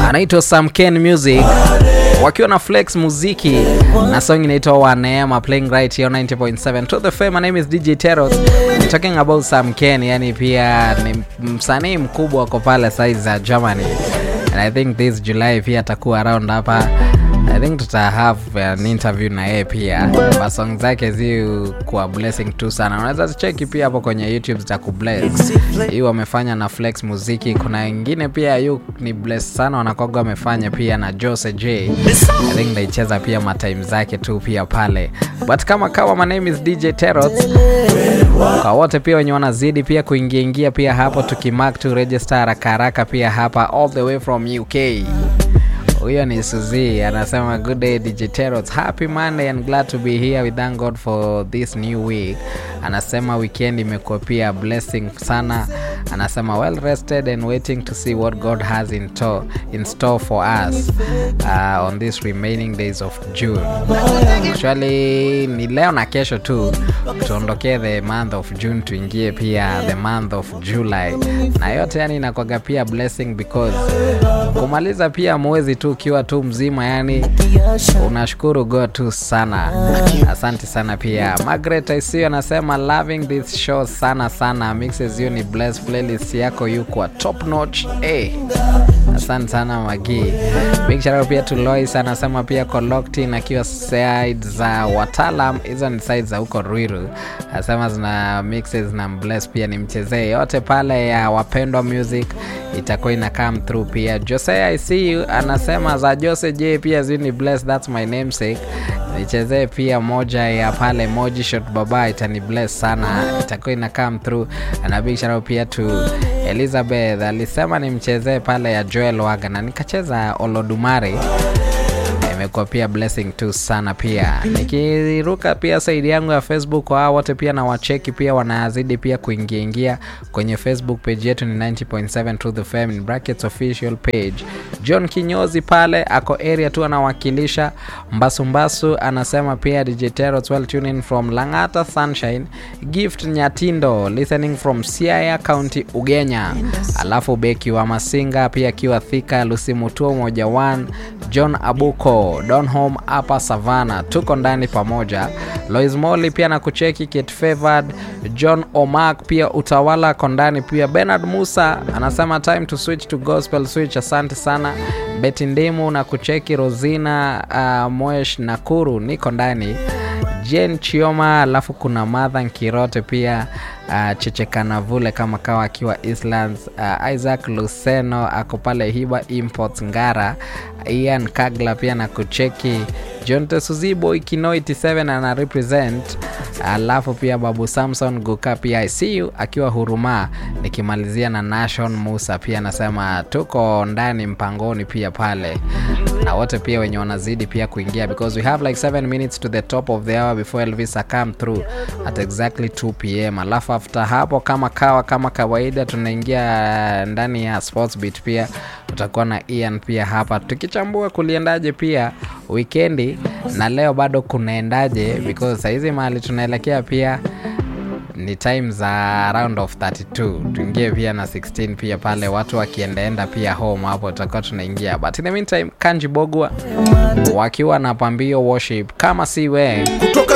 anaitwa Sam Ken Music wakiwa na Flex Muziki na song inaitwa Waneema playing right here on 90.7 to the fame. My name is DJ Teros. I'm talking about Sam Ken, yani pia ni msanii mkubwa ako pale size za Germany and I think this July pia atakuwa around hapa I think tuta have an interview na yeye pia ba song zake zi kuwa blessing tu sana unaweza zicheki pia hapo kwenye youtube zitakubless hii wamefanya na flex muziki kuna wengine pia yu ni bless sana wanakoga wamefanya pia na jose j i think naicheza pia matime zake tu pia pale but kama kawa my name is dj terot kwa wote pia wenye wanazidi pia kuingiaingia pia hapo tukimark to register haraka haraka pia hapa all the way from uk huyo ni suzi anasema good day digiteros happy monday and glad to be here we thank god for this new week anasema weekend imekuwa pia blessing sana anasema well rested and waiting to see what god has in, to, in store for us uh, on these remaining days of june actually ni leo na kesho tu tuondokee the month of june tuingie pia the month of july na yote yani inakwaga pia blessing because kumaliza pia mwezi tu ukiwa tu mzima yani unashukuru god tu sana asante sana pia margaret isio anasema loving this show sana sana mixes you ni bless playlist yako yuko top notch hey. asante sana magi big shout out pia to lois anasema pia coloctin akiwa side za wataalam hizo ni side za huko ruiru anasema zina mixes na bless pia ni mchezee yote pale ya wapendwa music itakuwa ina come through pia jose i see you anasema za jose j pia zini bless thats my namesake nichezee pia moja ya pale moji shot baba itani bless sana itakuwa ina come through na big shout out pia to elizabeth alisema nimchezee pale ya joel waga na nikacheza olodumare imekuwa pia blessing tu sana pia nikiruka pia saidi yangu ya facebook kwa wote pia na wacheki pia wanazidi pia kuingiaingia kwenye facebook page yetu ni 90.7 to the fam in brackets official page john kinyozi pale ako area tu anawakilisha mbasumbasu anasema pia djteros well tuning from langata sunshine gift nyatindo listening from siaya county ugenya alafu beki wa masinga pia akiwa thika lusimutuo moja 1 john abuko donhome hapa savana tuko ndani pamoja lois moli pia na kucheki kit favored john omak pia utawala ako ndani pia benard musa anasema time to switch to gospel switch asante sana beti ndimu na kucheki rosina uh, moesh nakuru niko ndani jen chioma alafu kuna madha nkirote pia uh, chechekanavule kama kawa akiwa islands uh, isaac luceno ako pale hiba imports ngara ian kagla pia na kucheki john tesuzibo ikino 87 ana represent alafu pia babu samson guka pia icu akiwa huruma nikimalizia na nation musa pia anasema tuko ndani mpangoni pia pale na wote pia wenye wanazidi pia kuingia because we have like 7 minutes to the top of the hour before elvisa come through at exactly 2 pm alafu after hapo kama kawa kama kawaida tunaingia ndani ya sports beat pia tutakuwa na ian pia hapa tukichambua kuliendaje pia wikendi na leo bado kunaendaje because sahizi mahali tunaelekea pia ni time za round of 32 tuingie pia na 16 pia pale watu wakiendaenda pia home hapo tutakuwa tunaingia but in the meantime kanji bogwa wakiwa na pambio worship kama si we